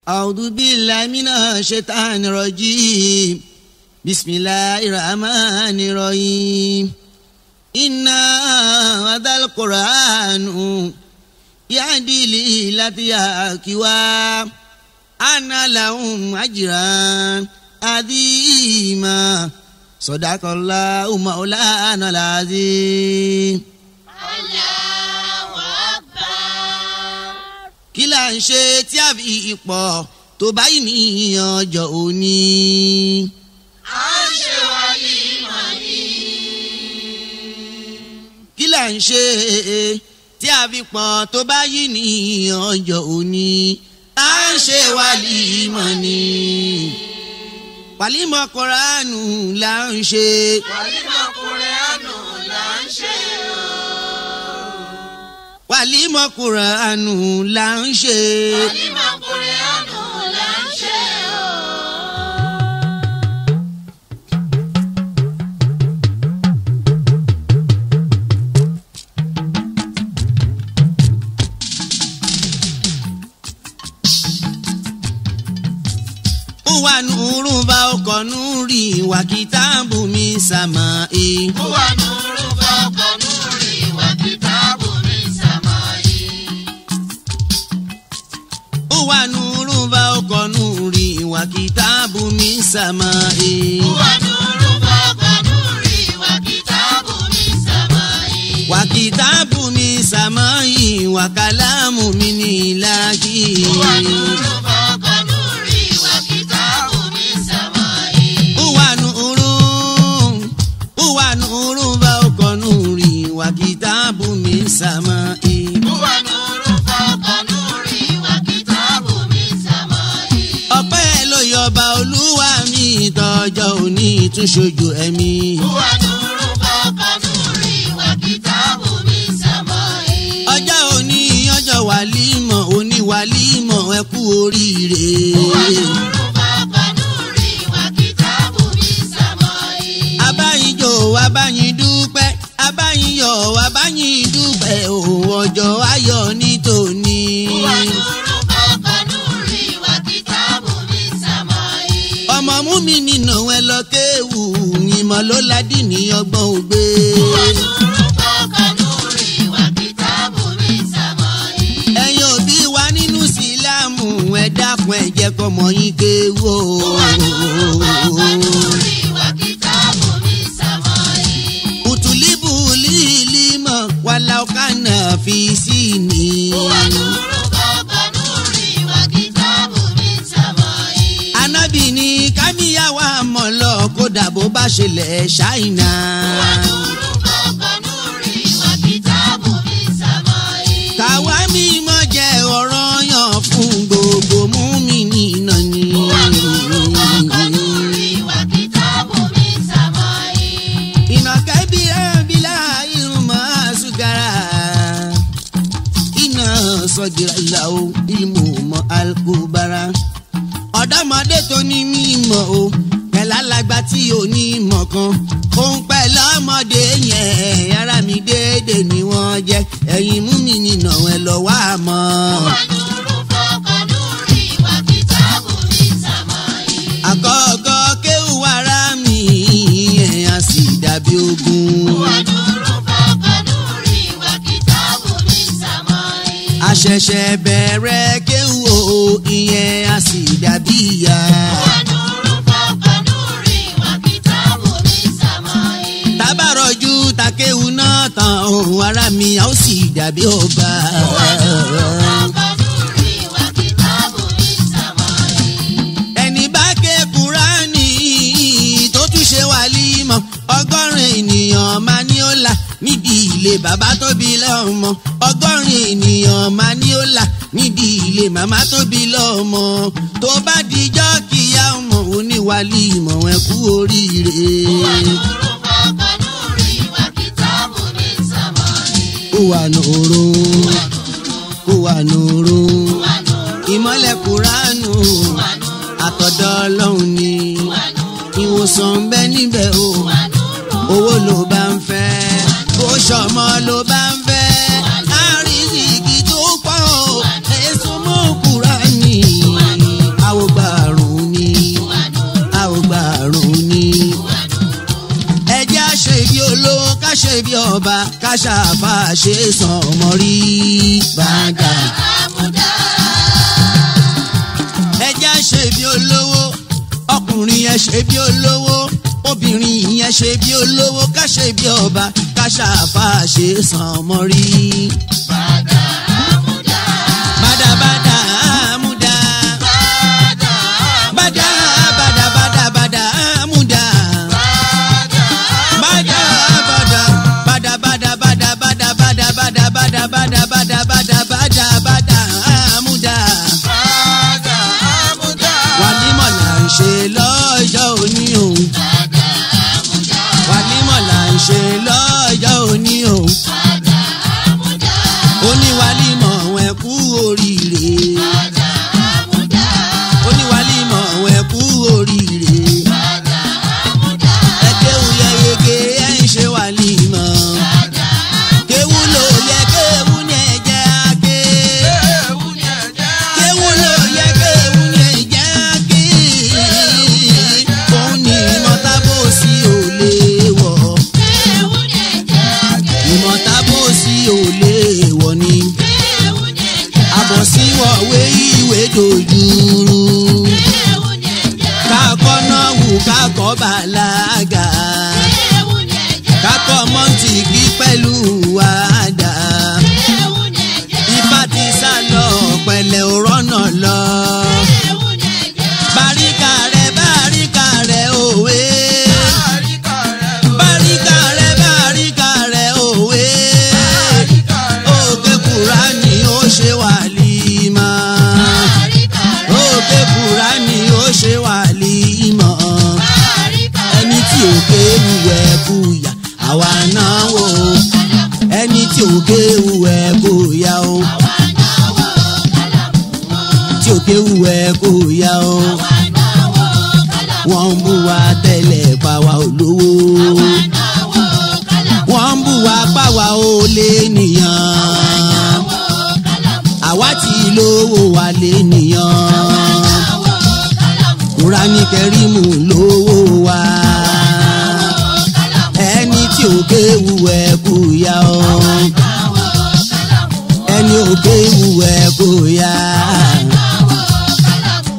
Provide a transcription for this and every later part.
أعوذ بالله من الشيطان الرجيم بسم الله الرحمن الرحيم إنا هذا القرآن يهدي للتي هي أنا لهم أجرا عظيما صدق الله مولانا العظيم Allahu Akbar. kí là ń ṣe tí a fi ipò tó báyìí ní ọjọ́ òní. À ń ṣe wàlímà ni. kí là ń ṣe tí a fi pọ̀ tó báyìí ní ọjọ́ òní. à ń ṣe wàlímọ̀ ni. wàlímọ̀ Kùránù là ń ṣe. Wàlímà Kùránù là ń ṣe o. wàlímọ̀ Kùránù là ń ṣe. Wàlímà Kùránù là ń ṣe o. wà nùrù bá ọkọ̀ nùrì wà kìtàbù mi sàmà ẹ̀. Huwa nuru fawqa nuri wa kitabu min samai. wà nùrù bá ọkọ̀ nùrì wà kìtàbù mi sàmà ẹ̀. Huwa nuru fawqa nuri wa kitabu min samai. wà kìtàbù mi sàmà ẹ̀ wà kàlámù mi ní ìlàjì. Huwa nuru fawqa nuri wa kitabu min samai. wà nùrù wà nùrù bá ọkọ̀ nùrì wà kìtàbù mi sàmà ẹ̀. Huwa nuru fawqa nuri wa kitabu min samai. ọpẹ́ ló yọba olúwa mi tọjọ́ òní tún ṣojú ẹ̀mí. Huwa nuru fawqa nuri wa kitabu min samai. ọjọ́ òní ọjọ́ wàlímọ̀ òní wàlímọ̀ ẹ kú oríire. Huwa nuru fawqa nuri wa kitabu min samai. abáyíjó abáyín dúpẹ́ abáyíyọ̀ abáyín dúpẹ́ òun ọjọ́ ayọ̀ ní tòní. Huwa nuru fawqa nuri wa kitabu min samai. ọmọ mú mi nínú ẹ lọ kéwù ìmọ̀ ló ládì ní ọgbọ́n ògbé. Huwa nuru fawqa nuri wa kitabu min samai. ẹ̀yin òbí wa nínú sílámù ẹ dákun ẹ jẹ́ kọ́mọ yín kéwù. Huwa nuru fawqa nuri wa kitabu min samai. utulibu lilimo walau kana fi sini. Huwa nuru fawqa nuri wa kitabu min samai. Ànábì ní kábíyàwó àmọ̀lọ́ kódà bó bá ṣẹlẹ̀ ṣáìnà. Huwa nuru fawqa nuri wa kitabu min samai. Tàwa mímọ́ jẹ́ ọ̀rọ̀ yàn fún gbogbo múmi-ní náà ni. Huwa nuru fawqa nuri wa kitabu min samai. Ìnàkẹ́ bí ẹ̀bílà irun máa ṣúgàrà. Iná sọ̀gìrà ìlàó ìmú mọ́ alukóbára. Ọ̀dọ́mọdé tó ní mímọ̀ o, pẹ̀lú alàgbà tí ò ní mọ̀ kan. Òun pẹ̀lú ọmọdé yẹn, ara mi déédéé ni wọ́n jẹ́. Ẹ̀yin mú mi nínà ẹ lọ wá mọ́. Huwa nuru fawqa nuri wa kitabu min samai. Àkọ́kọ́ kéwù ara mi, ẹ̀ á sì dàbí ogun. Huwa nuru fawqa nuri wa kitabu min samai. àṣẹ̀ṣẹ̀ bẹ̀rẹ̀ kéwù o ìyẹn a sì dàbí ìyá. Huwa nuru fawqa nuri wa kitabu min samai. tábàrọ̀jú takéwù náà tán ohun ara mi a ó sì dàbí ọba. Huwa nuru fawqa nuri wa kitabu min samai. ẹni bá ké kúránì tó tún ṣe wàlímọ̀ ọgọ́rin ènìyàn máa ní ó là níbi ilé bàbá tó bí lọ́mọ ọgọ́rin ènìyàn máa ní ó là níbi ilé màmá tó bí lọ́mọ tó bá dijọ́ kíyá ọmọ oníwàlímọ̀ ẹ kú oríire. Huwa nuru fawqa nuri wa kitabu min samai. ó wà nùrù ó wà nùrù Huwa nuru ìmọ̀lẹ̀ kúránù Huwa nuru àtọ̀dọ̀ ọlọ́run ni Huwa nuru ìwòsàn ń bẹ níbẹ̀ o. Huwa nuru owó ló bá ń fẹ́ bó ṣọmọ ló bá ń fẹ́ àrísìkí tó pọ̀ o èso mọ́ Kùránì ọba káṣáfà ṣe sàn ọmọ rí bàdà. àmúdá. ẹja ṣe bí olówó ọkùnrin yẹn ṣe bí olówó obìnrin yẹn ṣe bí olówó ká ṣe bí ọba káṣáfà ṣe sàn ọmọ rí. Bàdà àmúdá. bàdàbàdà àmúdá. Bàdà bàdà bàdà bàdà bàdà àmúdá. bàdà bàdà bàdà bàdà bàdà bàdà bàdà bàdà bàdà bàdà bàdà bàdà bàdà bàdà àmúdá. bàdà àmúdá. wàlímọ̀ là ń ṣe lọ́jọ́ òní o. Bàdà àmúdá. wàlímọ̀ là ń ṣe lọ́jọ́ òní o. Bàdà àmúdá. oníwàlímọ̀ wọn kú oríire. Bàdà àmúdá. oníwàlímọ̀ wọn kú oríire. Bàdà àmúdá. ẹ kéwù yẹ yege ẹ ń ṣe wàlímọ̀. Bàdà kéwù ló yẹ kéwù ní ẹ̀jẹ̀ àké. ewu ni ẹ̀jẹ̀. kéwù ló yẹ kéwù ní ẹ̀jẹ̀ àké. òun ni ìmọ̀tábòsí ò lè wọ̀. Ewu ni ẹ̀jẹ̀. ìmọ̀tábòsí ò lè wọ̀ ni. Ewu ni ẹ̀jẹ̀. àbọ̀síwọ̀wé ìwé dojúrú. Ewu ni ẹ̀jẹ̀. kákọ́ náà wù kákọ́ bàlágà. Ewu ni ẹ̀jẹ̀. kákọ́ mọ́ntìkì pẹ̀lú àdá. Ewu ni ẹ̀jẹ̀. ifá ti sá lọ pẹ̀lẹ́ òrọ́nà lọ. Ewu ni ẹ̀jẹ̀. báríkà rẹ̀ báríkà rẹ̀ òwe. Àríkà rẹ̀ o. báríkà rẹ̀ báríkà rẹ̀ òwe. Àríkà rẹ̀ o. òkè kúránì ó ṣe wàlímà. Àríkà rẹ̀ o. òkè kúránì ó ṣe wàlímà. Àríkà ẹni tí òkè wúwẹ̀ búyà àwa náà wò ó. ẹni tí òkè wúwẹ̀ búyà ó. wa náà wò kálámù o. tí òkè wúwẹ̀ búyà ó. Wa náà wò kálámù. wọ́n ń bú wa tẹ́lẹ̀ pàwá olówó. Wa náà wò kálámù. wọ́n ń bú wa pàwá ó lé nìyàn. Wò kálámù. àwa tí lówó wa lé nìyàn. Wò kálámù. kúránì kẹrìmù lówó wa. Wò kálámù. ẹni tí òkè wúwẹ̀ búyà ó. Wò kálámù. ẹni òkè wúwẹ̀ búyà. Wò kálámù.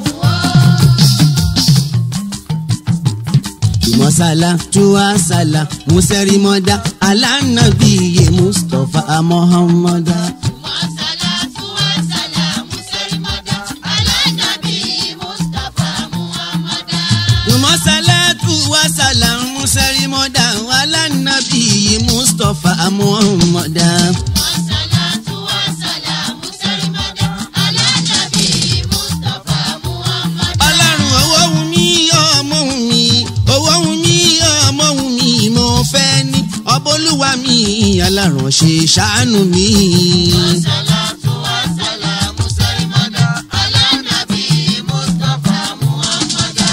Mọ́sálà tuwasala musẹ́rìmọ́dá alánàbíyé Mustapha Muhammada. Wassalatu wassalamu salimada ala nabi Mustafa Muhammada. Mọ́sálà tuwasala musẹ́rìmọ́dá alánàbíyé Mustapha Muhammada. Wassalatu wassalamu salimada ala nabi Mustafa Muhammada. Ọlọ́run owó wù mí ọmọ wù mí owó wù mí ọmọ wù mí mo fẹ́ ní ọbọ̀lúwa mi alárànṣe ṣàánú mi. Wassalatu wassalamu salimada ala nabi Mustafa Muhammada.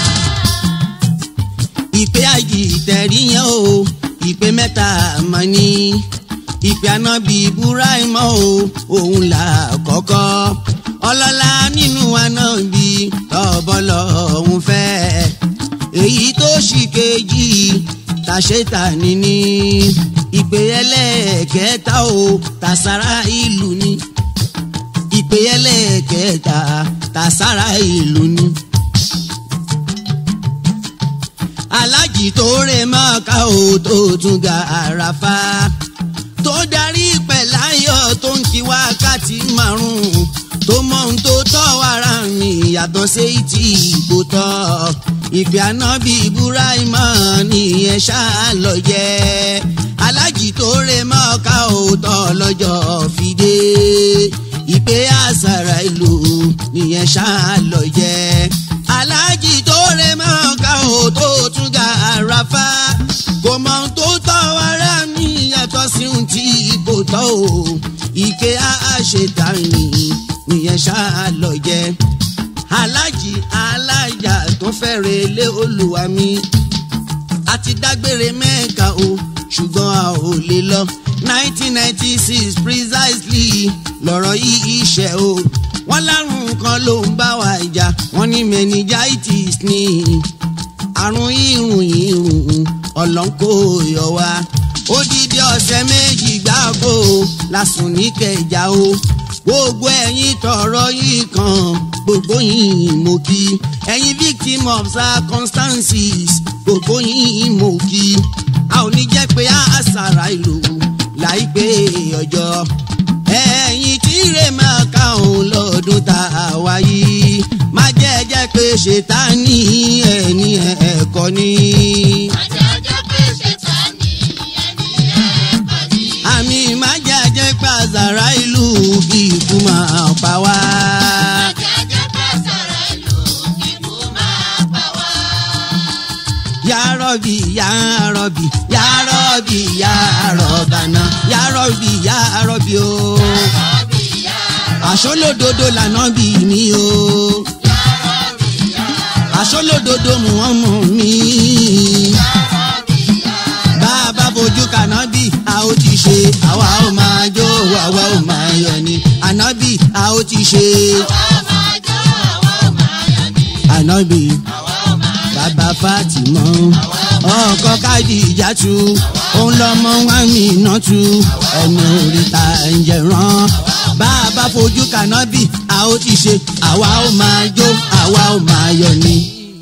ìpè àjì ìtẹ̀rí yẹn o ìpè mẹ́ta mà ní ìpè ànábì Ibrahim o òun là kọ́kọ́ ọlọ́lá nínú ànábì tọ́bọ́lọ́ òun fẹ́ èyí tó sì kejì tàṣetà níní ìpè ẹlẹ́ẹ̀kẹta o tàṣàrà ìlú ni ìpè ẹlẹ́ẹ̀kẹta tàṣàrà ìlú ni alájì tó rè mọ́ká o tó tún ga àràfà tó darí pẹ̀láyọ̀ tó ń kí wákàtí márùn-ún tó mọ ohun tó tọ́ wàrà mi yàtọ̀ sí ti ìbò tọ́ ìpè ànábì Ibrahim nìyẹn ṣáà lọ jẹ́ alájì tó rè mọ́ká o tọ́ lọ́jọ́ fìdé ìpè àṣàrà ìlú nìyẹn ṣáà lọ jẹ́ alájì tó rè mọ́ká o tó tún ga àràfà kò mọ ohun tó tọ́ wàrà mi yàtọ̀ sí ohun tí kò tọ́ o ìké àṣetàní nìyẹn ṣáà lọ jẹ alájì alájà tó fẹ́rẹ̀ lé olúwa mi àti dágbére mẹ́ka o ṣùgbọ́n a ò lè lọ nineteen ninety six precisely lọ̀rọ̀ yìí ṣe o wọ́n lárùn kan ló ń bá wa jà wọ́n ní meningitis ní àrùn irun irun ọlọ́nkó yọ wá odidi ọ̀sẹ̀ méjì gbáko lásùn ní kẹjà o gbogbo ẹ̀yin tọrọ yìí kan gbogbo yìí mo kí ẹ̀yin victim of circumstances gbogbo yìí mo kí a ò ní jẹ́ pé a ṣàrà ìlú láìpẹ́ ọjọ́ ẹ̀yin tí rè máa ká òun lọ́dún tá a wáyé má jẹ́ jẹ́ pé ṣètánì ẹni ẹ̀kọ́ ni. Àjàjà pé ṣètánì ẹni ẹ̀kọ́ ni. àmì má jẹ́ jẹ́ pé àṣàrà ìlú kí ikú máa pa wá. Àjàjà pé sọ̀rọ̀ ìlú kíkú máa pa wá. Ya Rabbi, Ya Rabbi, Ya Rabbi, Ya Rabbana, Ya Rabbi, Ya Rabbi o. Rọ́bì yá Àṣọlódodo lànà bí mi o. rọ́bì yá Àṣọlódodo Muhammad mi. rọ́bì yá Bàbá fojú kànábì, a ó ti ṣe, àwa ó máa jó, àwa ó máa yọ̀ ni. Ànábì, a ó ti ṣe. àwa máa jó àwa ò máa yọ̀ ní. Ànábì, àwa ò máa yọ̀ bàbá Fátímọ̀. ọkọ káàdì ìjàtú òun lọmọ wa mi iná tu ẹni oríta ẹ̀ǹjẹ̀ rán bàbá fojú kànábì a ó ti ṣe àwa ó máa jó àwa ó máa yọ̀ ni.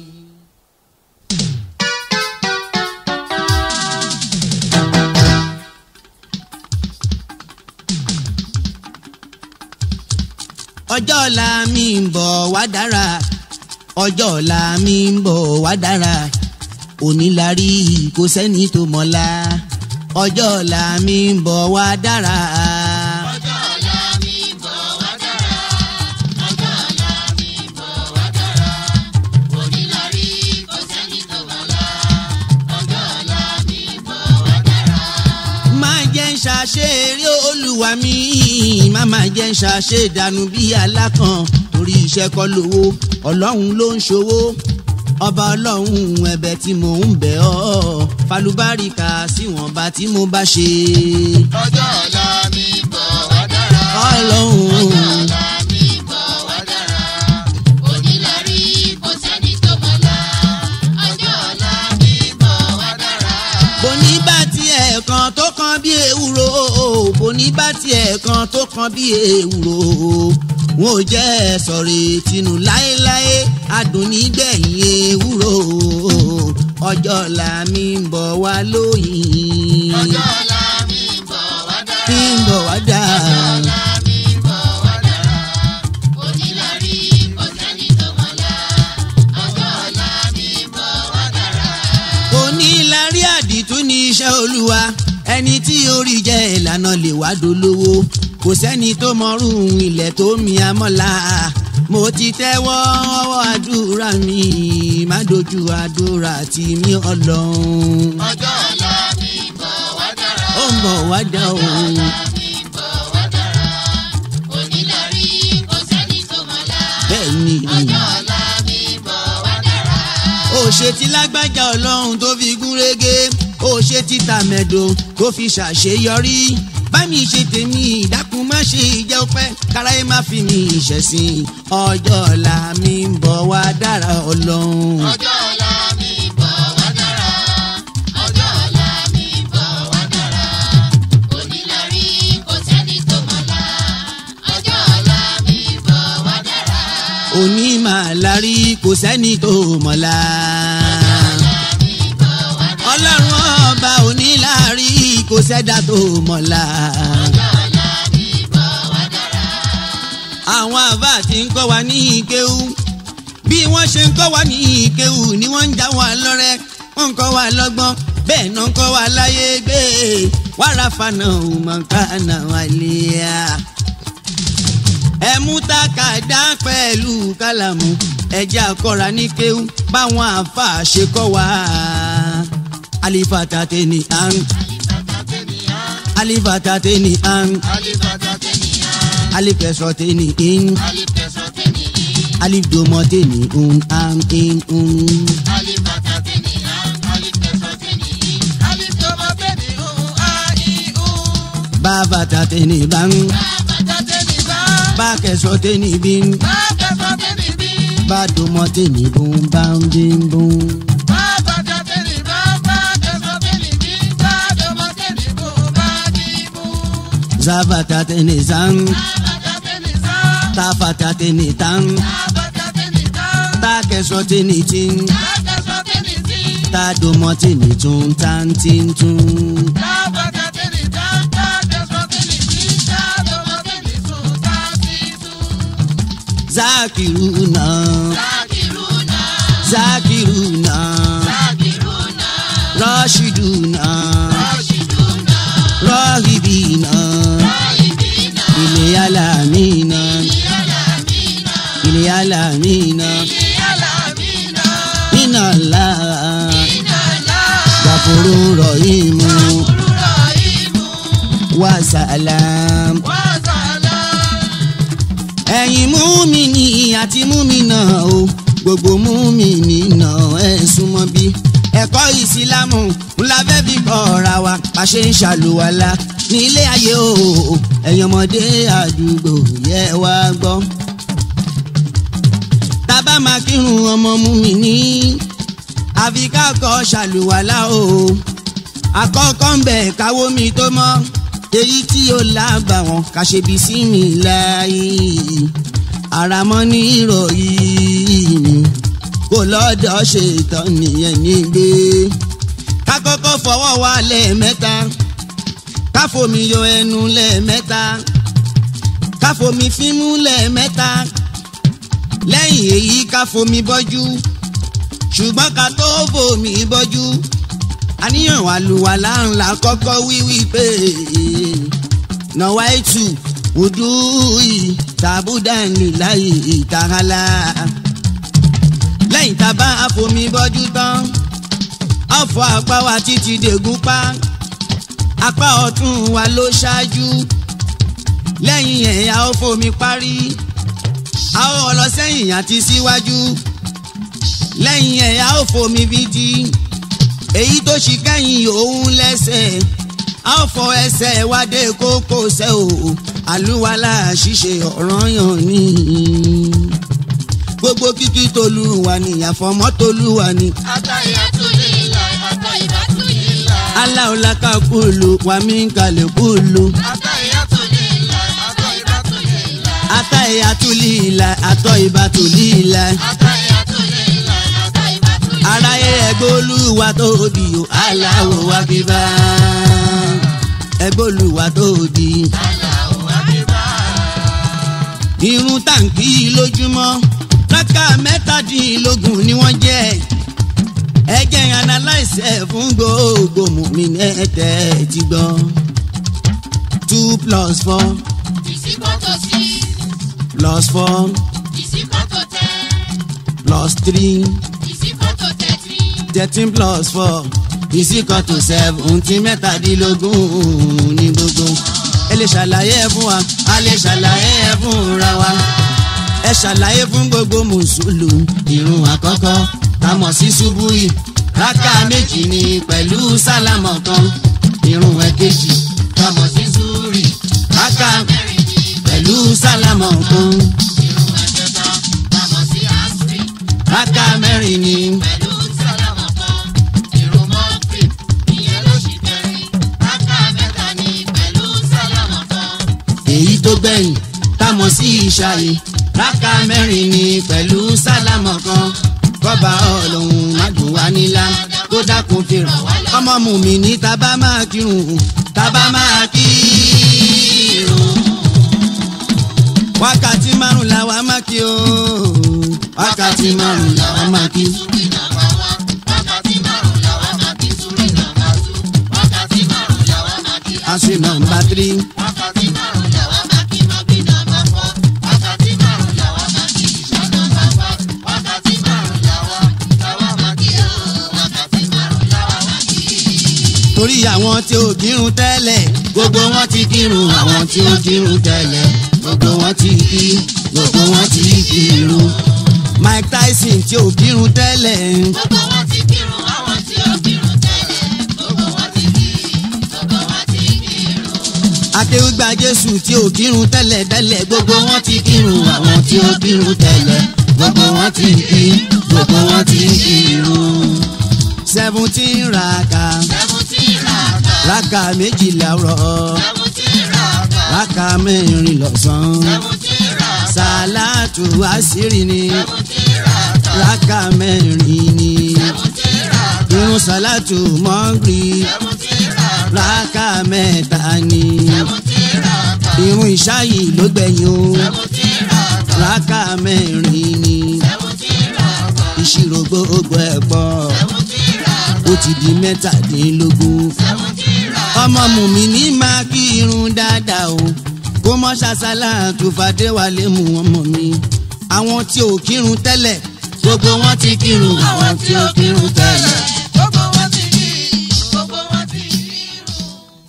ọjọ́ ọ̀la mi ń bọ̀ wá dára ọjọ́ ọ̀la mi ń bọ̀ wá dára òní la rí kò sẹ́ni tó mọ̀la ọjọ́ ọ̀la mi ń bọ̀ wá dára. ọjọ́ ọ̀la mi bọ̀ wá dára. ọjọ́ ọ̀la mi bọ̀ wá dára. òní la rí kò sẹ́ni tó mọ̀la. ọjọ́ ọ̀la mi bọ̀ wá dára. má jẹ́ ń ṣàṣe eré olúwa mi má má jẹ́ ń ṣàṣe ìdànù bí alákan torí iṣẹ́ kọ́ lówó ọlọ́run ló ń ṣòwò ọba ọlọ́run ẹ̀bẹ̀ tí mò ń bẹ̀ ọ́ falubáríkà síwọ̀nba tí mo bá ṣe ọjọ́ ọ̀la mi bọ̀ wá dára. ọlọ́run. ọ̀la mi bọ̀ wá dára. òní la rí kò sẹ́ni tó mọ̀la. ọjọ́ ọ̀la mi bọ̀ wá dára. bòní bá tiẹ̀ kan tó kan bí ewúro bòní bá tiẹ̀ kan tó kan bí ewúro wọn ò jẹ́ sọ̀rọ̀ tinú láéláé adùn nígbẹ̀yìn ewúro ọjọ́ ọ̀la mi ń bọ̀ wá lóyìn ọjọ́ ọ̀la mi bọ̀ wá dára. tí ń bọ̀ wá dà ọ̀la mi bọ̀ wá dára. òní la rí kò sẹ́ni tó mọ̀la. ọjọ́ ọ̀la mi bọ̀ wá dára. onílárí àdìtú ní iṣẹ́ olúwa ẹni tí orí jẹ́ ìlànà lè wá dolówó kò sẹ́ni tó mọrún ilẹ̀ tó mi amọ́la mo ti tẹ́wọ́ ọwọ́ àdúrà mi má dojú àdúrà tì mí ọlọ́run ọjọ́ ọ̀la mi bọ̀ wá dára. ó ń bọ̀ wá dá o. ọ̀la mi bọ̀ wá dára. òní la rí kò sẹ́ni tó mọ̀la. bẹ́ẹ̀ ni ọjọ́ ọ̀la mi bọ̀ wá dára. ó ṣe ti lágbájá ọlọ́run tó fi gún régé ó ṣe ti tàmẹ̀dò tó fi ṣàṣeyọrí bámi ṣe tèmi ìdákun má ṣe ìjẹ́ ọpẹ́ káráyé má fi mi ìṣẹ̀sìn ọjọ́ ọ̀la mi ń bọ̀ wá dára ọlọ́run. ọjọ́ ọ̀la mi bọ̀ wá dára. ọjọ́ ọ̀la mi bọ̀ wá dára. òní la rí kò sẹ́ni tó mọ̀la. ọjọ́ ọ̀la mi bọ̀ wá dára. òní màá larí kò sẹ́ni tó mọ̀la. mi bọ̀ wá dára. ọlọ́run ọba òní láàrí kò sẹ́dá tó mọ̀la. ọjọ́ ọ̀la mi bọ̀ wá dára. àwọn àbá tí ń kọ́ wa ní ìkéwú bí wọ́n ṣe ń kọ́ wa ní ìkéwú ni wọ́n ń já wa lọ́rẹ́ wọ́n ń kọ́ wa lọ́gbọ́n bẹ́ẹ̀ náà ń kọ́ wa láyé gbé wàrà fana òmùkánà wàlíà. ẹ mú tákàdá pẹ̀lú kálámù ẹ̀jẹ̀ àkọ́ra ní kéwú báwọn àfa ṣe kọ́ wa. alifata tẹni an alifata tẹni an alifẹsọ tẹni in alifdomọ tẹni un an in un. bàbàtà tẹni ban bàkẹsọ tẹni bin bàdùmọ tẹni bun ban bin bun. zabata tẹni san tafata tẹni tan takẹsọ tẹni tin tadomọ tẹni tun tan tin tun. zakiruna zakiruna rashiduna rahibina ilé alamina ilé alamina inala gafuru rahimu wasalam ẹ̀yin múmini àti múmina o gbogbo múmini náà ẹ̀ súnmọ́ bí ẹ̀kọ́ ìsìlámù ńlá fẹ́ fi kọ́ ọ̀ra wa bá ṣe ń ṣàlùwàlà ní ilé ayé o ẹ̀yin ọmọdé àdúgbò yẹ wá gbọ́. tábà máa kírun ọmọ múmini àfi ká kọ́ ṣàlùwàlà o àkọ́kọ́ ń bẹ̀ káwó mi tó mọ́ èyí tí ó lábà wọn ká ṣe bí sí mi láàyè àràmọ́ ní ìròyìn kò lọ́dọ̀ ṣe ìtàn nìyẹn nígbé ká kọ́kọ́ fọwọ́ wa lẹ́ẹ̀mẹ́ta ká fomi yọ ẹnu lẹ́ẹ̀mẹ́ta ká fomi fímú lẹ́ẹ̀mẹ́ta lẹ́yìn èyí ká fomi bọ́jú ṣùgbọ́n ká tó fomi bọ́jú àníyàn àlùwàlá ńlá kọ́kọ́ wíwí pé nàwáìtù wùdúì tàbúdàní láì ìtàhálà. lẹ́yìn tá a bá àfomi bọ́jú tán ọ̀fọ̀ apá wa títí dègún pa apá ọ̀tún wa ló ṣáájú lẹ́yìn ẹ̀ a ó fomi parí a ó lọ sẹ́yìn àti síwájú lẹ́yìn ẹ̀ a ó fomi bídí èyí tó ṣì kẹ́yìn òun lẹ́sẹ̀ a ó fọ ẹsẹ̀ wádé kókósẹ̀ o àlùwalà ṣíṣe ọ̀ranyàn ni gbogbo kíkí tolúwa ni àfọmọ́ tolúwa ni aláwòlákà kúlù wàmí kalẹ̀ kúlù atayatulila atọ ibatulila aráyé ẹgbẹ́ olúwa tóbi o aláwo wá bíbá ẹgbẹ́ olúwa tóbi. irun tàǹkì lójúmọ́ rákà mẹ́tàdínlógún ni wọ́n jẹ́ ẹ jẹ́ analyse ẹ̀ fún gbogbo mùmínì ẹ̀tẹ̀ ti gbọ́ two plus four plus four plus three thirteen plus four is equal to seventeen mẹ́tàdínlógún ní gbogbo. ẹ lè ṣàlàyé ẹ fún wa a lè ṣàlàyé ẹ fúnra wa. ẹ ṣàlàyé fún gbogbo mùsùlùmí. ìrun àkọ́kọ́ tá a mọ̀ sí ṣubú yìí rákà méjì ni pẹ̀lú sálámọ̀ kan. ìrun ẹ̀kejì tá a mọ̀ sí zúrì rákà pẹ̀lú sálámọ̀ kan. rákà mẹ́rin ni. èyí tó gbẹ̀yìn támọ̀ sí ìṣàyè rákà mẹ́rin ni pẹ̀lú sálámọ̀ kan kọ́ba ọlọ́run májò wá nílá kó dákun fi ràn wá lọ. ọmọ mùmí ní tábà máa kírun tábà máa kírun. wákàtí márùn làwa máa kí o wákàtí márùn làwa máa kí. Aṣọ nọ́mbà tírí. torí àwọn tí ò kírun tẹ́lẹ̀ gbogbo wọn ti kírun àwọn tí ò kírun tẹ́lẹ̀ gbogbo wọn ti kí gbogbo wọn ti kírun. Mike Tyson tí ò kírun tẹ́lẹ̀ Gbogbo wọn ti kírun, àwọn tí ó kírun tẹ́lẹ̀. Gbogbo wọn ti kí, gbogbo wọn ti kírun. akéwìgbà Jésù tí ò kírun tẹ́lẹ̀ tẹ́lẹ̀ gbogbo wọn ti kírun àwọn tí ò kírun tẹ́lẹ̀ gbogbo wọn ti kí gbogbo wọn ti kírun. seventeen raka Seventeen raka, raka méjìlá rọ seventeen raka, rákà mẹ́rin lọ́sàn-án seventy raka sàlátù àṣírí ni seventy raka rákà mẹ́rin ni seventy raka irun sàlátù mọ́gìrì seventy raka rákà mẹ́ta ni seventy raka irun ìṣáyì ló gbẹ̀yìn o seventy raka rákà mẹ́rin ni seventy raka ìṣirò gbogbo ẹ̀ pọ̀ seventy raka ó ti di mẹ́tàdínlógún. seventy raka ọmọ mùmí ní máa kí irun dáadáa o kó mọ́ ṣàṣàlà tó fàdéwálé mu ọmọ mi àwọn tí ò kírun tẹ́lẹ̀ gbogbo wọn ti kírun àwọn tí ò kírun tẹ́lẹ̀. gbogbo wọn ti rí gbogbo wọn ti rí irun.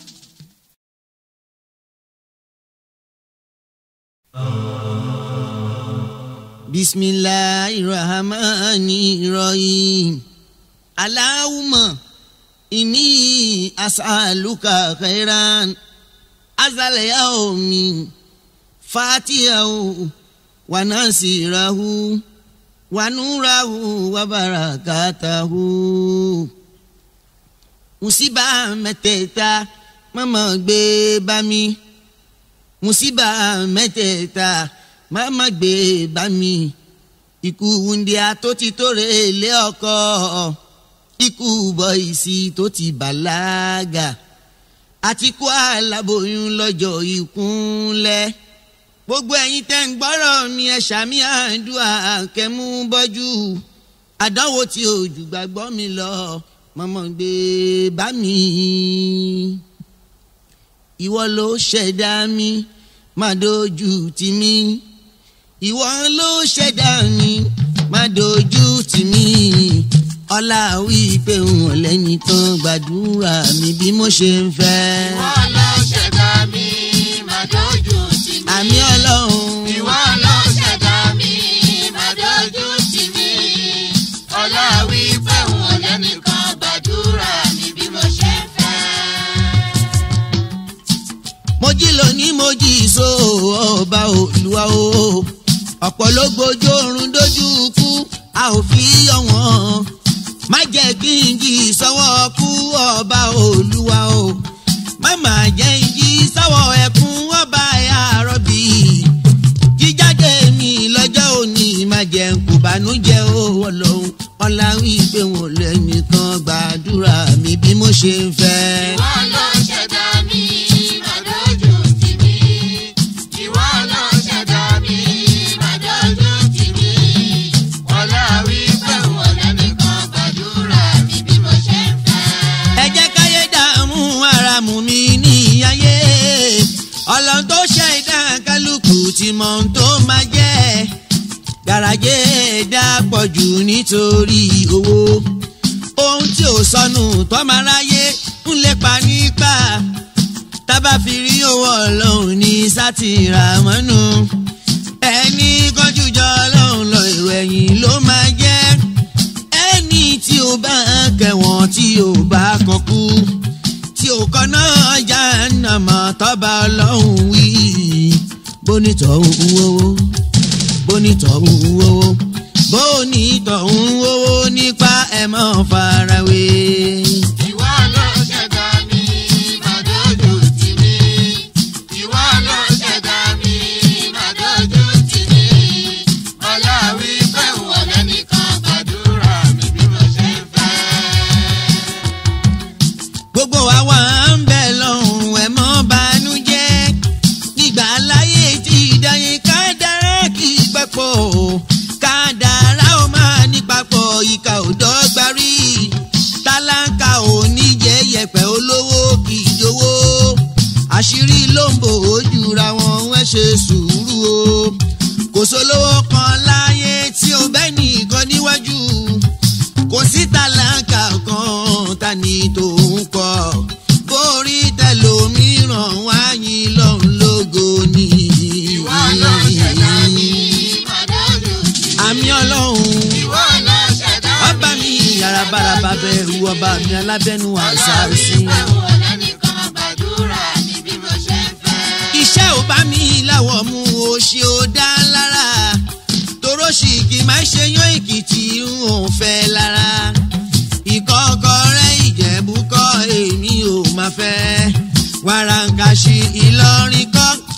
bisimilahi rahmani rahim alahuma inni asaluka khairan azal yaomi fatihahu wa nasirahu wa nurahu wa barakatahu musiba mẹ́tẹ̀ẹ̀ta mama gbé bá mi musiba mẹ́tẹ̀ẹ̀ta mama gbé bá mi ikú wúndíá tó ti tóre lé ọkọ ikú bọ́ìsì tó ti bàlágà àti kú aláboyún lọ́jọ́ ìkúnlẹ̀ gbogbo ẹ̀yin tẹ́ ń gbọ́rọ̀ mi ẹ ṣàmì àdúrà kẹ́mú bọ́jú àdánwò tí òjò gbàgbọ́ mi lọ mọ́mọ́ gbé bá mi ìwọ ló ṣẹ̀dá mi má dojú tì mí ìwọ ló ṣẹ̀dá mi má dojú tì mí ọlá wípé wọn lẹ́ni tán gbàdúrà mi bí mo ṣe ń fẹ́. ìwọ ló ṣẹ̀dá mi máa dojú tì mí. àmì ọlọ́run ìwọ ló ṣẹ̀dá mi máa dojú tì mí. ọlá wí pé wọn lẹ́nìkan gbàdúrà mi bí mo ṣe ń fẹ́. mo jí lónìí mo jí so ọba olúwa o ọ̀pọ̀ ló gbójú oorun dójú kú a ò fi yọ wọ́n má jẹ́ kí n jí sọ́wọ́ kú ọba olúwa o má má jẹ́ n jí sọ́wọ́ ẹkún ọba àrọ́bì jíjáde mi lọ́jọ́ òní má jẹ́ n kò bànújẹ́ o ọlọ́run ọlá wípé wọn lẹ́nìkan gbàdúrà mi bí mo ṣe ń fẹ́. ìwọ ló ṣẹ̀dá mi máa dojú tì mí. ìwọ ló ṣẹ̀dá mi máa dojú tì mí. ọlá wí pé wọn lẹ́nìkan gbàdúrà mi bí mo ṣe ń fẹ́. ẹ jẹ́ káyé dààmú ara mú mi ní ayé ọlọ́run tó ṣe ìdá kálukú tí mọ̀ ohun tó máa jẹ́ gàràjé dá pọ̀ jù nítorí owó ohun tí ò sọnù tọ́maráyé ń lépa nípa tábà fi rí owó ọlọ́run ní sátìrà mọ́nú ẹni kọjú jọ ọlọ́run lọ ìrẹ̀yìn ló máa jẹ́ ẹni tí ó bá kẹwọn tí ó bá kọkú tí ó kọ náà já nàmọ tọba ọlọ́run wí bonitọ̀ ń wówó bonitọ̀ ń wówó bonitọ̀ ń wówó nípa ẹ̀ mọ́ farawé. ìwọ ló ṣẹ̀dá mi máa dojú tì mí. ìwọ ló ṣẹ̀dá mi máa dojú tì mí. ọlá wí pé wọn lẹ́nìkan gbàdúrà mi bí mo ṣe ń fẹ́. gbogbo àwa ń bẹ lọ́hùn ẹ̀ mọ́ banújẹ́ nígbà láyé tí ìdáyé ká dára kí papọ̀ ká dára ó máa ní papọ̀ ìka ò dọ́gba rí tálákà ò ní jẹ́ yẹ̀pẹ̀ olówó kì í jowó àṣírí ló ń bò ó jura wọn wọ́n ṣe sùúrù o kò sólówó kan láyé tí ó bẹ́ẹ̀ nìkan níwájú kò sí tálákà kan ta ni tòun kọ borí tẹlòmíràn wáyé lọ́hùn lógo ni. ìwọ ló ṣẹ̀dá mi máa dojú tì mí. àmì ọlọ́run ìwọ ló ṣẹ̀dá mi. ọba mi yàrá bárabà bẹ̀rù ọba mi alábẹ́nu àṣà ọlá wí sí. pé wọn lẹ́nìkan gbàdúrà mi bí mo ṣe ń fẹ́. iṣẹ́ ò bá mi láwọ̀ mú o ṣe ó dá lára toró sì kì í máa ṣe yán èkìtì ń ò fẹ́ lára ìkọ́kọ́ rẹ̀ ìjẹ̀bú kọ́ èmi ò máa fẹ́ wàràǹkàṣì ìlọrin kọ́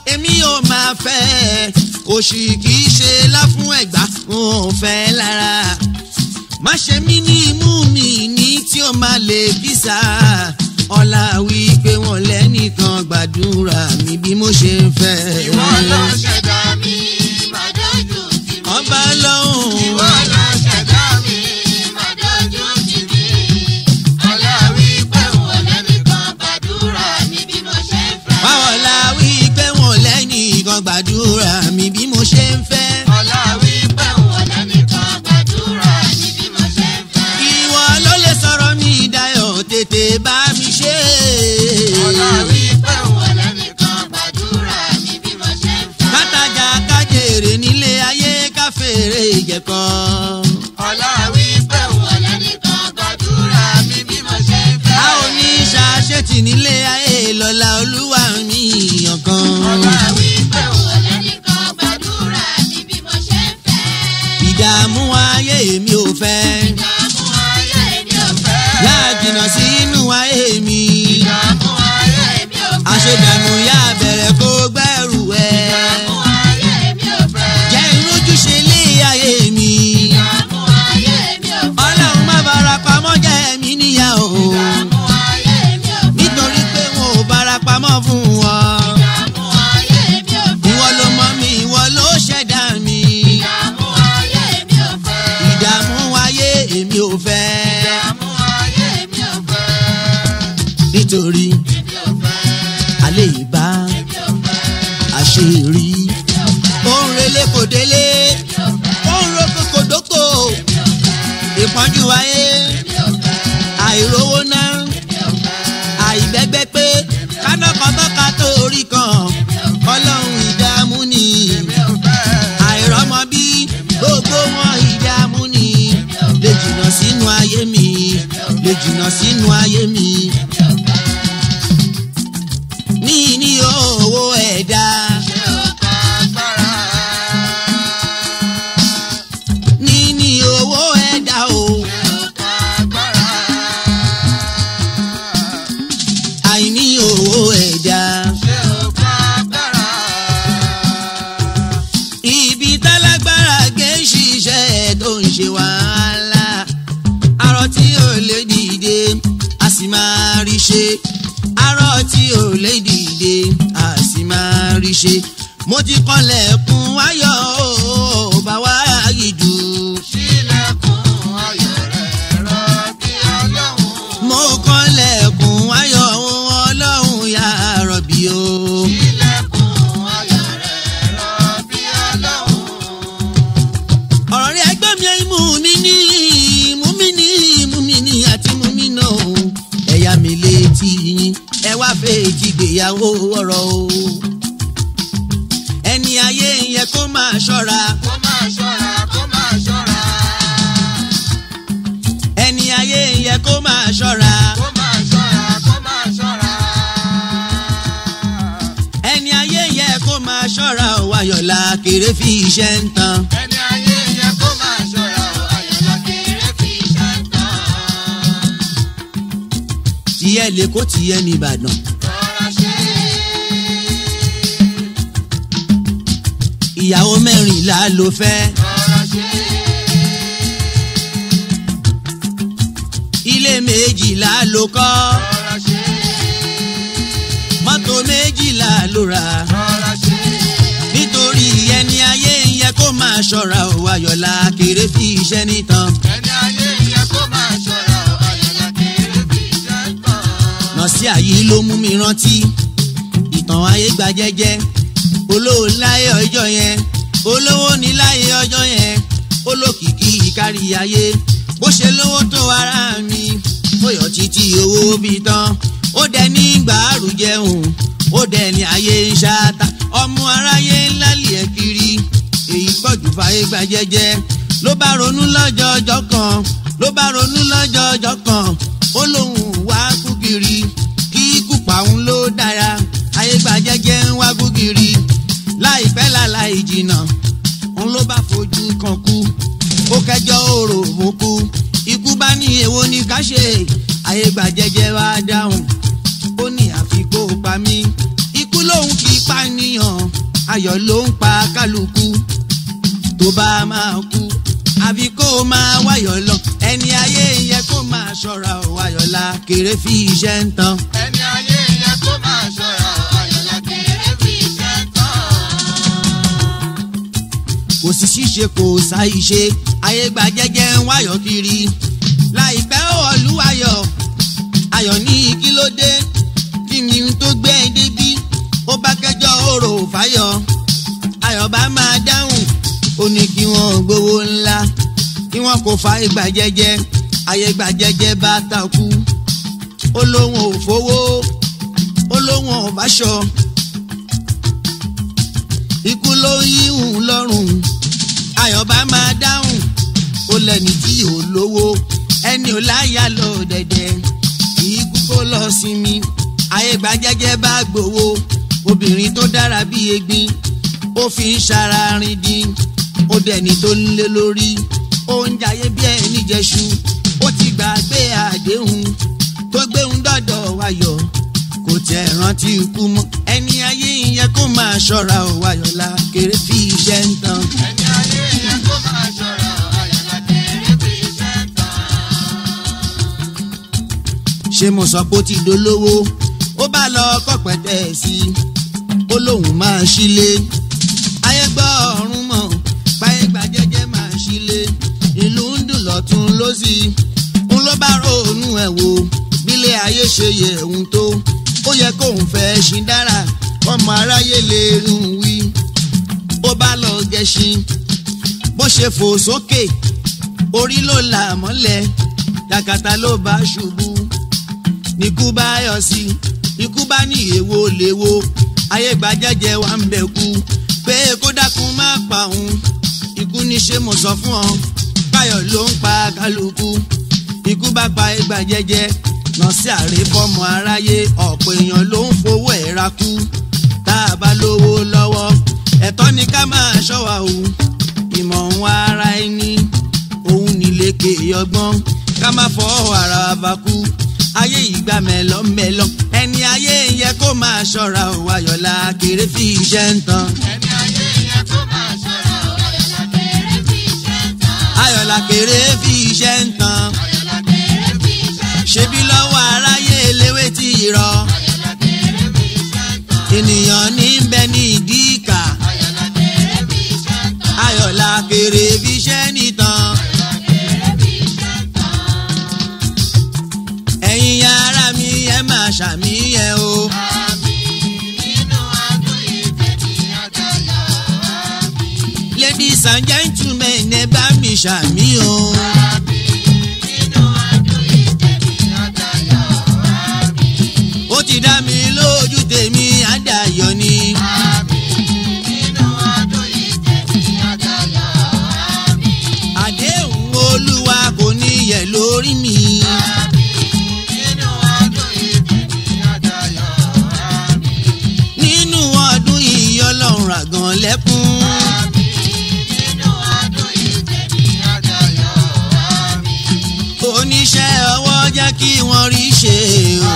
òṣì kì í ṣe láfún ẹ̀gbá wọn ò fẹ́ lára má ṣe mí ní imú mi ní tí ó máa lè kísà ọlá wí pé wọn lẹ́nìkan gbàdúrà mi bí mo ṣe ń fẹ́. ìwọ ló ṣẹ̀dá mi má dojú tì mí. ọba lọ́hùn. ìwọ ló ṣẹ̀dá mi má dojú tì mí. aláwí pé wọn lẹ́nìkan gbàdúrà mi bí mo ṣe ń fẹ́. báwọn la wí pé wọn lẹ́nìkan gbàdúrà mi bí mo ṣe ń fẹ́. aláwí pé wọn lẹ́nìkan gbàdúrà mi bí mo ṣe ń fẹ́. ìwọ ló lè sọ̀rọ̀ mi dayọ̀ tètè bá mi ṣe. aláwí pé wọn lẹ́nìkan gbàdúrà mi bí mo ṣe ń fẹ́. kátàjà kájèrè nílé ayé káfèrè ìjẹ̀kọ́. aláwí pé wọn lẹ́nìkan gbàdúrà mi bí mo ṣe ń fẹ́. a ò ní ṣàṣetì nílé ayé lọ́la olúwa mi ọ̀kan. aláwí pé wọn lẹ́nìkan gbàdúrà mi bí mo ṣe ń fẹ́. ìdààmú ayé mi ò fẹ́. ìdààmú ayé mi ò fẹ́. yá jìnnà sínú ayé mi. ìdààmú ayé mi ò fẹ́. àṣedànù yá bẹ̀rẹ̀ kó gbẹ́rù ẹ̀. ìdààmú ayé mi ò fẹ́. jẹ́ ìrójúṣe lé ayé mi. ìdààmú ayé mi ò fẹ́. ọlọ́run má bára pamọ́ jẹ́ mi níyà o. ìdààmú ayé mi ò fẹ́. nítorí pé wọn ò bára pamọ́ fún wọn. ìdààmú ayé mi ò fẹ́. ìwọ ló mọ mi ìwọ ló ṣẹ̀dá mi. ìdààmú ayé mi ò fẹ́. ìdààmú ayé èmi ò fẹ́. ìdààmú ayé mi ò fẹ́. nítorí èmi ò fẹ́. alẹ́ ìbá èmi ò fẹ́. àṣírí. èmi ò fẹ́. ó ń relé kò délé. èmi ò fẹ́. ó ń roko kò dóko. èmi ò fẹ́. ìpọ́njú ayé èmi ò fẹ́. àìrówó náà. èmi ò fẹ́. àìbẹ́gbẹ́ pé kánákọ́tọ́ka tó orí kan ọlọ́run ìdààmú ni èmi ò fẹ́. àìrọ́mọ bí gbogbo wọn ìdààmú ni lè jìnnà sínú ayé mi lè jìnnà sínú ayé mi ní ní owó ẹ̀dá ṣé o ká agbára? ní ní owó ẹ̀dá o ṣé o ká agbára? àìní owó ẹ̀dá ṣé o ká agbára? ibi tálágbára gé ṣiṣẹ́ tó ń ṣe wàhálà arọ tí ò lè dìde a sì máa rí ṣe arọ tí ò lè dìde a sì máa rí ṣe mo ti kọlẹ̀kùn ayọ̀ ó bá wá yìí jù Ṣílẹ̀kùn ayọ̀ rẹ̀ rọ̀ bí Ọlọ́run. mo kọlẹ̀kùn ayọ̀ ọlọ́run yà rọ̀bì o. Ṣílẹ̀kùn ayọ̀ rẹ̀ rọ̀ bí Ọlọ́run. ọ̀rọ̀ rẹ̀ ẹgbẹ́ mi mú mi ní mú mi ní mú mi ní àti mú mi nà ó ẹ̀yà mi létí yín ẹ wá fèjì gbéyàwó ọ̀rọ̀ o ẹni ayé yẹn kó máa ṣọ́ra Kó máa ṣọ́ra, kó máa ṣọ́ra. ẹni ayé yẹn kó máa ṣọ́ra Kó máa ṣọ́ra, kó máa ṣọ́ra. ẹni ayé yẹn kó máa ṣọ́ra ò wáyọ̀lá kéré fi iṣẹ́ ń tan Ẹni ayé yẹ kó máa ṣọ́ra o, ayọ̀lá kéré fi iṣẹ́ tán. tiẹ̀ lè kó tiẹ̀ ní Ìbàdàn Rọra ṣe ìyàwó mẹ́rìnlá ló fẹ́ rọra ṣe ilé méjìlá ló kọ́ rọra ṣe mọ́tò méjìlá ló rà rọra ṣe nítorí ẹni ayé yẹ kó máa ṣọ́ra ò wáyọ̀lá kéré fi iṣẹ́ nìtàn ẹni ayé yẹ kó máa ṣọ́ra o, ayọ̀lá kéré fi iṣẹ́ tán. nọ́ọ̀sì àyí ló mú mi rántí ìtàn ayé gba jẹ́jẹ́ olówó láyé ọjọ́ yẹn olówó ní láyé ọjọ́ yẹn olókìkí kárí ayé bó ṣe lówó tó ara mi bóyọ̀ títí owó bí tán ó dẹ ní gbàrú jẹun ó dẹ ní ayé ń ṣáta ọmọ aráyé ńlá lì ẹ́ kiri èyí pọ̀jù fàyè gba jẹ́jẹ́ ló bá ronú lọ́jọ́ ọjọ́ kan ló bá ronú lọ́jọ́ ọjọ́ kan ó lóun wá kú kiri kí ikú pàun ló dára ayé gba jẹ́jẹ́ ń wá kú kiri láìpẹ́ láláì jìnnà òun ló bá fojú kan kú ó kẹjọ òrò mú kú ikú bá ní èwo ní ká ṣe ayé gba jẹ́jẹ́ wá dáhùn ó ní àfi kó pa mí ikú lòun kì í pànìyàn ayọ̀ ló ń pa kálukú tó bá máa kú àfi kó o máa wáyọ̀ lọ ẹni ayé yẹ kó máa ṣọ́ra ò wáyọ̀ la kéré fi iṣẹ́ ń tan. ẹni ayé yẹn kó máa ṣọ́ra ayọ̀lá kéré fi iṣẹ́ tán. kò sí ṣíṣe kò sáì ṣe ayé gba jẹ́jẹ́ ń wáyọ̀ kiri láìpẹ́ olúwayọ̀ ayọ̀ ní kí ló dé kí ni n tó gbé ẹ débí ó bá kẹjọ òrò fáyọ̀ ayọ̀ bá máa dáhùn ó ní kí wọ́n gbowó ńlá kí wọ́n kò fa ìgbà jẹ́jẹ́ ayé gba jẹ́jẹ́ bá takú ó lóun ò fowó ó lóun ò báṣọ ikú ló yíhun lọ́rùn ayọ̀ bá máa dáhùn ó lẹ́ni tí ò lówó ẹni ò láyà lọ dẹ̀dẹ̀ ikú kó lọ sinmi ayé gba jẹ́jẹ́ bá gbowó obìnrin tó dára bí egbin ó fi ń ṣara rin dín ó dẹni tó ń lé lórí ó ń jayé bí ẹni jẹṣu ó ti gbàgbé àdéhùn tó gbéhùn dọ́dọ̀ wáyọ̀ kò tẹ̀ rántí ikú mọ́ ẹni ayé yẹn kó máa ṣọ́ra ò wáyọ̀ la kéré fi iṣẹ́ ń tan. ẹni ayé yẹn kó máa ṣọ́ra ayọ̀lá kéré fi iṣẹ́ tán. ṣé mo sọ pé ó ti dolówó ó bá lọ kọ́pẹ́tẹ́ sí i ó lóun máa ṣílé ayé gbọ́ ọ̀run mọ̀ páyé gba jẹ́jẹ́ máa ṣílé ìlú ń dùn lọ́tún lọ́sì ń ló bá ronú ẹ̀ wò bílé ayé ṣe yẹ òun tó ó yẹ kóun fẹ́ ṣí dára ọmọ aráyé lè rún wí ó bá lọ gẹṣin bó ṣe fò sókè orí ló là mọ́lẹ̀ kàkàtà ló bá ṣubú nikú bá yọ sí ikú bá ní èwo léwo ayé gbajẹjẹ wa ń bẹ kú pé kó dákun má pa òun ikú ní ṣe mo sọ fún ọ káyọ̀ ló ń pa kálukú ikú bá pa ẹgbà jẹjẹ lọ sí àrèfọmọ aráyé ọ̀pọ̀ èèyàn ló ń fowó ẹ̀ ra kú tá a bá lówó lọ́wọ́ ẹ̀tọ́ ni ká máa ṣọ́wa o ìmọ̀ ń wá ara ẹni òun nílékè ọgbọ́n ká má fọ́ ara wa kú ayé ìgbà mẹ́lọ́mẹ́lọ́ ẹni ayé yẹ kó máa ṣọ́ra ò ayọ̀lá kéré fi iṣẹ́ ń tan. ẹni ayé yẹn kó máa ṣọ́ra ayọ̀lá kéré fi iṣẹ́ tán. ayọ̀lá kéré fi iṣẹ́ ń tan. ayọ̀lá kéré fi iṣẹ́ tán. ṣebí lọ́wọ́ aráyé eléwé tí ì rọ. ayọ̀lá kéré fi iṣẹ́ tán. ènìyàn ní ń bẹ ní ìdí ìkà. ayọ̀lá kéré fi iṣẹ́ tán. ayọ̀lá kéré fi iṣẹ́ nìtàn. ayọ̀lá kéré fi iṣẹ́ tán. ẹ̀yin ará mi ẹ máa ṣàmìyẹ o. ladies and gentlemen ẹ bá mi ṣàmì o. ó ti dá mi lójú tèmi àdàyọ ni. àdéhùn olúwa kò ní yẹ lórí mi. nínú ọdún yìí ọlọ́run àgàn lẹ́kún. oníṣẹ́ ọwọ́ jẹ́ kí wọ́n rí ṣe o.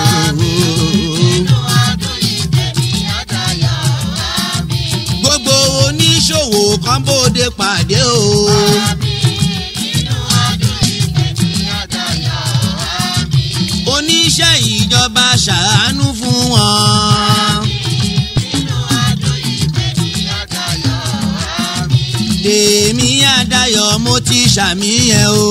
gbogbo oníṣòwò kan bóde pàdé o. oníṣẹ́ ìjọba ṣàánú fún wọn. tèmi àdáyọ̀ mo ti ṣàmìyẹ o.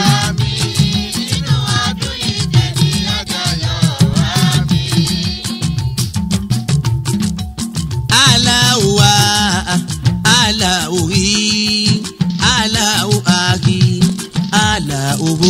aláwa aláwòrí aláwòáhí aláwòbó.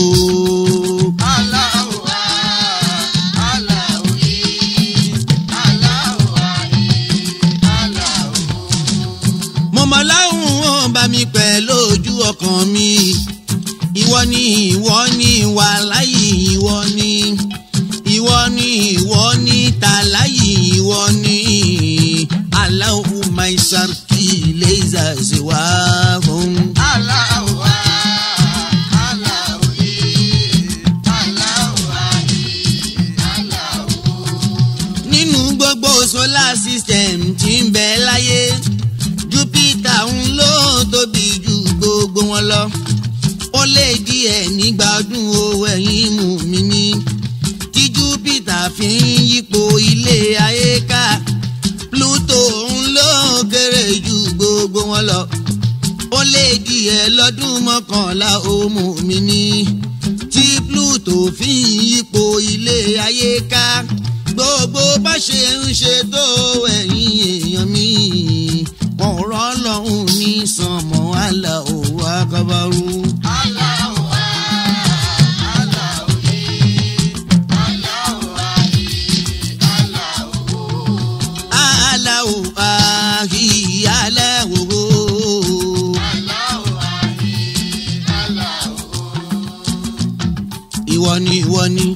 mo mọ̀ láwùn wọn bá mi pẹ̀ lójú ọkàn mi ìwọ ni ìwọ ni wà láyé ìwọ ni ìwọ ni ìwọ ni tàláyé ìwọ ni aláwọ̀ maisarki lẹ́yìn àṣewà fún. nínú gbogbo solar system tí ń bẹ láyé ẹ̀ nígbà ọdún o ẹ̀yin mú mi ní. tí júpítà fi ń yípo ilé ayé ká pluto ń lọ kéré ju gbogbo wọn lọ. ó lé díẹ̀ lọ́dún mọ́kànlá ó mú mi ní. tí pluto fi ń yípo ilé ayé ká gbogbo bá ṣe ń ṣe tó ẹ̀yin èèyàn mi wọn ò rọ́ lọ́hùn ní sànmọ́ àlà òwò akabaru. aláwò àhí aláwò. ìwọ ni ìwọ ni.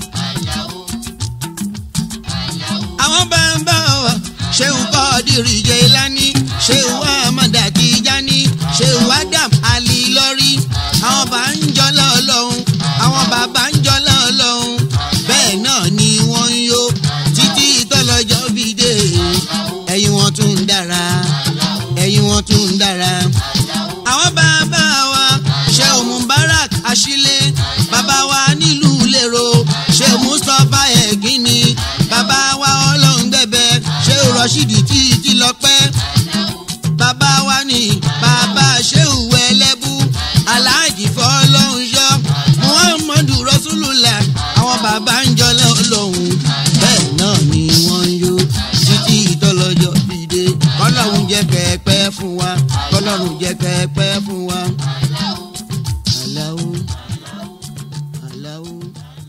àwọn bá ń bá wa ṣéun kọ́ọ̀dìrì jẹ́ ìlànì ṣéun amọ̀dà Tijani ṣéun Adam Ali lọ́rí àwọn bá ń jọ lọ́lọ́hún àwọn bàbá ń jọ lọ́lọ́hún bẹ́ẹ̀ náà ni wọ́n ń yó títí tọ́lọ́jọ́ fi dé ẹ̀yìn wọn tún ń dára ẹ̀yìn wọn tún ń dára. àwọn bàbá wa ṣéun Mubarak Ashile bàbá wa nílùú lérò ṣéun Mustapha ẹ̀gínní bàbá wa ọlọ́run gbẹ̀bẹ̀ ṣéun Rashidi títí lọ́pẹ́ bàbá wa ní bàbá ṣéun ẹlẹ́bù aláàjì fọlọ́run yọ muhammadu rasulullah àwọn bàbá ń jọ lọ́hùn bẹ́ẹ̀ náà ni wọ́n ń yó títí ìtọ́lọ́jọ́ fìdé kọ́lọ́run jẹ́ kẹ́ẹ̀pẹ́ fún wa kọ́lọ́run jẹ́ kẹ́ẹ̀pẹ́ fún wa. Allahu Allahu.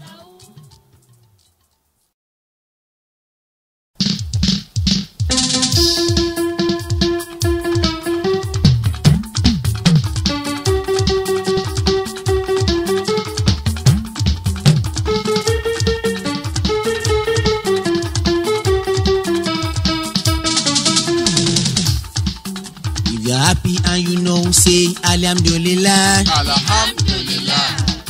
If you're happy and you know, say Alhamdulillah. Alhamdulillah.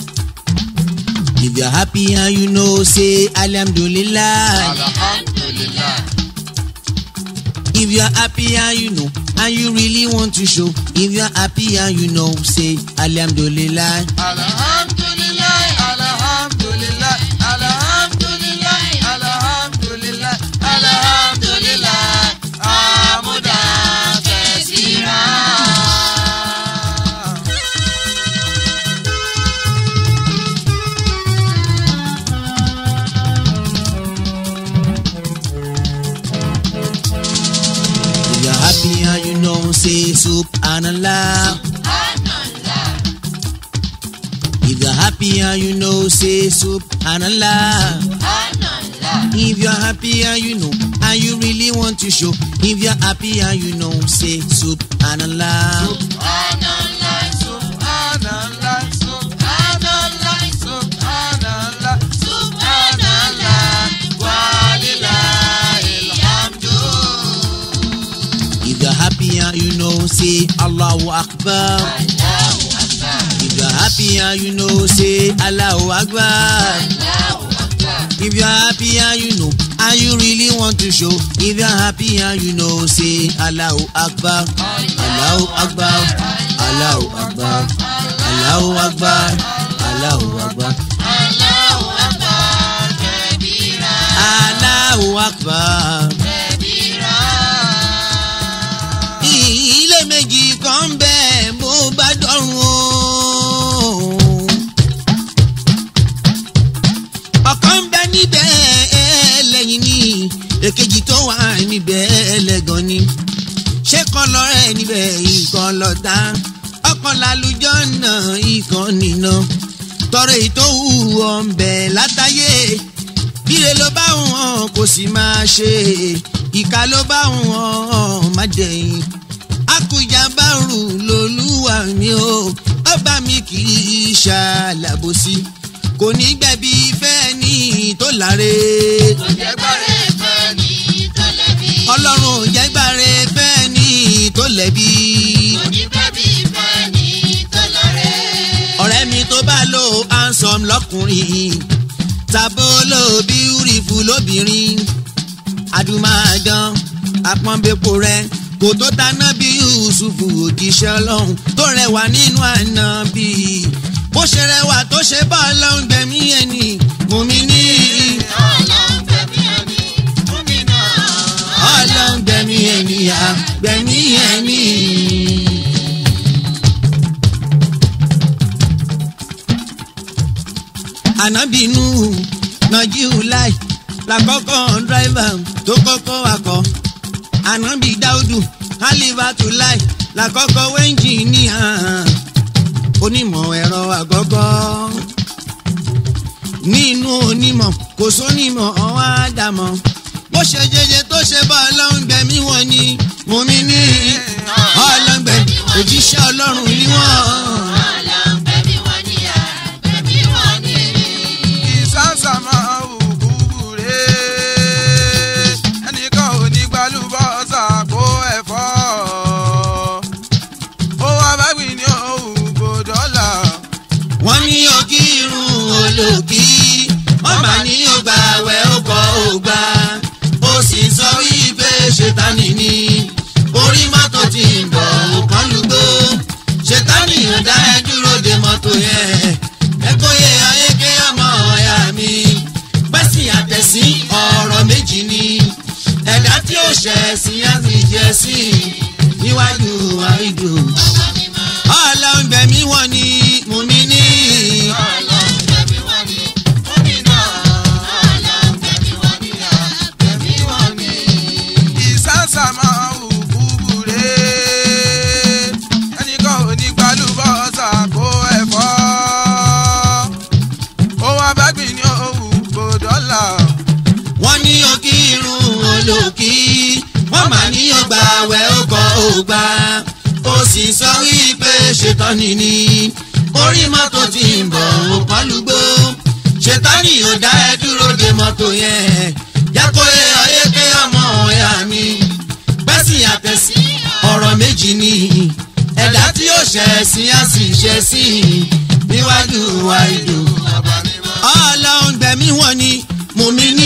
If you're happy and you know, say Alhamdulillah. Alhamdulillah. If you're happy and you know, and you really want to show, if you're happy and you know, say Alhamdulillah. Alhamdulillah. Alhamdulillah. Alhamdulillah. Alhamdulillah. Alhamdulillah. Amuda kesira. If you're happy and you know, say Subhanallah. If you're happy and you know, say Subhanallah. If you're happy and you know, and you really want to show, if you're happy and you know, say Subhanallah. Subhanallah. Subhanallah. Subhanallah. Subhanallah. Subhanallah. Walillahil hamdu. If you're happy and you know, say Allahu Akbar. If you're happy and you know, say Allahu Akbar. If you're happy and you know, and you really want to show, if you're happy and you know, say Allahu Akbar. Allahu Akbar. Allahu Akbar. Allahu Akbar. Allahu Akbar. Allahu Akbar kabira. Allahu Akbar. Kabira. ilé méjì kan bẹ́ẹ̀ bó bá dọ̀run o. ọ̀kan ń bẹ níbẹ̀ ẹlẹ́yìn ni èkejì tó wà níbẹ̀ ẹlẹ́gàn ni. ṣé kan lọ́rẹ́ níbẹ̀ ìkan lọ́tà ọkàn lálùjọ́ náà ìkan nìna. tọrọ ètò òwúrọ̀ ń bẹ̀ látàyè bíre ló bá wọn kò sì máa ṣe ìka ló bá wọn má jẹyìn akújà bá rù lólúwa mi o ọba mi kì í ṣàlàbòsí kò ní gbẹ̀bí fẹ́ ní tó láre Kò jẹ́ gbọ́rẹ́ fẹ́ ni tó lẹ́bi. ọlọ́run ò jẹ́ gbàre fẹ́ ní tó lẹ́bi Kò ní bẹ́bí fẹ́ ni tó lọ́rẹ́. ọ̀rẹ́ mi tó bá lò handsome lọ́kùnrin tàbó lò beautiful lóbìnrin adùmáàdán apọ́nbẹ́pọ̀ rẹ kò tó taná bí yusufu òjíṣẹ́ ọlọ́run tó rẹwà nínú àná bí bó ṣe rẹwà tó ṣe bá ọlọ́run gbẹ̀mí ẹni mùmí ní ọlọ́run gbẹ̀mí ẹni múmi náà. ọlọ́run gbẹ̀mí ẹni à gbẹ̀mí ẹni. ànábìínú nàjíù láì làkọ́kọ́ dráìvà tó kọ́kọ́ wakọ̀ ànábì dáúdù kálífàtù láì làkọ́kọ́ wẹ́ńjìníà onímọ̀ ẹ̀rọ àgọ́gọ́ nínú onímọ̀ kò sónímọ̀ ọ̀wá dàmọ̀ bó ṣe jẹjẹ tó ṣe bá ọlọ́run gbẹ̀mí wọn ni mùmí ní ọlọ́run gbẹ̀mí òjíṣẹ́ ọlọ́run ni wọ́n. ọlọ́run gbẹ̀mí wọn níyà gbẹ̀mí wọn ní. ìsánsá máa wù kúburé ẹnìkan ò ní gbalúbọ́sà kó ẹ̀fọ́ ó wá bá gbìn ní òwú gbòdọ́là wọ́n ní òkì irun olókì wọ́n bá ní ọgbà àwẹ̀ ọkọ̀ ògbà ó sì sọ wípé ṣètánì ni orí mọ́tò ti ń bọ̀ òkan lùgbó ṣètánì ò dá ẹ dúró de mọ́tò yẹn ẹgbóye ayéké ọmọ ọ̀yà mi pẹ́sì àtẹ̀sí ọ̀rọ̀ méjì ni ẹ̀dá tí ó ṣẹ̀ sí á sì jẹ́ sí níwájú àìdù ọlọ́run gbẹ̀mí wọn ni mùmí ní. ọlọ́run gbẹ̀mí wọn ní. múmi náà. ọlọ́run gbẹ̀mí wọn níyà gbẹ̀mí wọn ní. ìsánsá máa wù kúburé ẹnìkan ò ní gbalúbọ́sà kó ẹ̀fọ́ ó wá bá gbìn ní òwú gbòdọ́là wọ́n ní òkì irun olókì wọ́n máa ní ọgbà àwẹ̀ ọkọ̀ ògbà ó sì sọ wípé ṣètọ́ni ni orí mọ́tò ti ń bọ̀ òpálùgbò ṣètọ́ni ò dá ẹ dúró de mọ́tò yẹn jákòye ayéké ọmọ ẹ̀yà mi pẹ́sì àtẹ̀sí ọ̀rọ̀ méjì ni ẹ̀dá tí ó ṣẹ̀ sí á sì ṣẹ̀ sí níwájú wa ìdò ọlọ́run gbẹ̀mí wọn ni mùmí ní